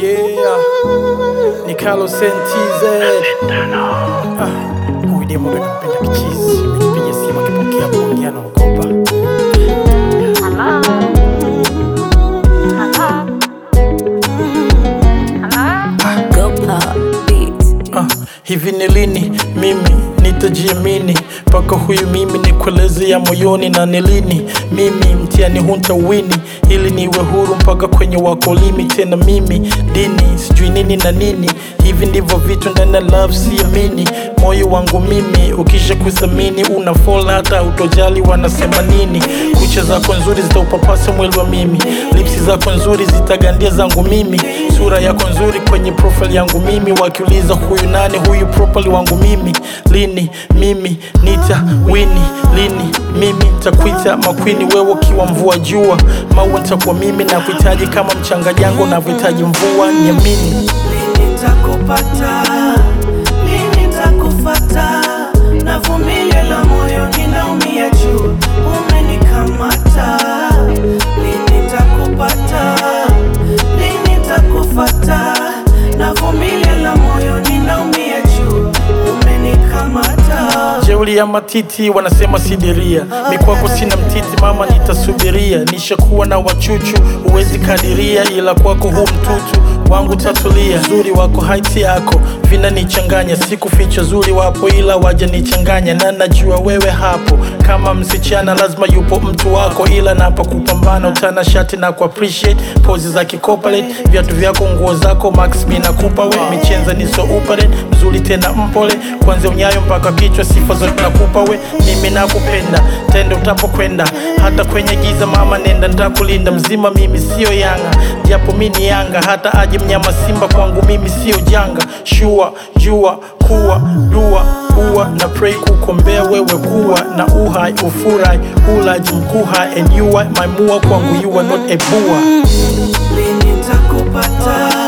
Yeah, ni Carlos NTZ. Ah, huyu demo ndo nampenda kichizi. Nipigia simu akipokea kuongea na ogopa. Hello? Hello? Hello? Go pop beats. Ah, hivi ni lini mimi nitajiamini mpaka huyu mimi nikueleze ya moyoni na ni lini mimi mtiani hunta wini ili niwe huru mpaka kwenye wakolimi tena mimi dini sijui nini na nini hivi ndivyo vitu ndani ya love siamini moyo wangu mimi ukisha kuthamini una fall hata utojali wanasema nini kucha zako nzuri zitaupapasa mwili wa mimi lipsi zako nzuri zitagandia zangu mimi sura yako nzuri kwenye profile yangu mimi wakiuliza huyu nani huyu propali wangu mimi lini mimi nita wini lini mimi takuita makwini wewe ukiwa mvua jua maua nitakuwa mimi na kuhitaji kama mchanga jango navyohitaji mvua niamini Lini nitakupata? Lini nitakufata? Navumilia la moyo ninaumia juu, umenikamata. Lini nitakupata? Lini nitakufata? Navumilia la moyo ninaumia juu, umenikamata. jeuli ya matiti wanasema sidiria mikwako sina mtiti mama nitasubiria nishakuwa na wachuchu huwezi kadiria ila kwako huu mtutu wangu tatulia zuri wako haiti yako vinanichanganya sikuficha zuri wapo ila waja nichanganya na najua wewe hapo kama msichana lazima yupo mtu wako ila napa kupambana utana shati na ku appreciate pozi za kikopalate viatu vyako nguo zako max mi nakupa we michenza ni so upare mzuri tena mpole kwanzia unyayo mpaka kichwa sifa zote nakupa we mimi nakupenda tende utapokwenda hata kwenye giza mama nenda ntakulinda mzima mimi sio yanga japo mi ni yanga hata aje mnyama simba kwangu mimi sio janga shua jua kuwa dua uwa na pray kukombea wewe kuwa na uhai ufurai ulaji mkuha and you are my mua kwangu you are not a bua Lini nitakupata?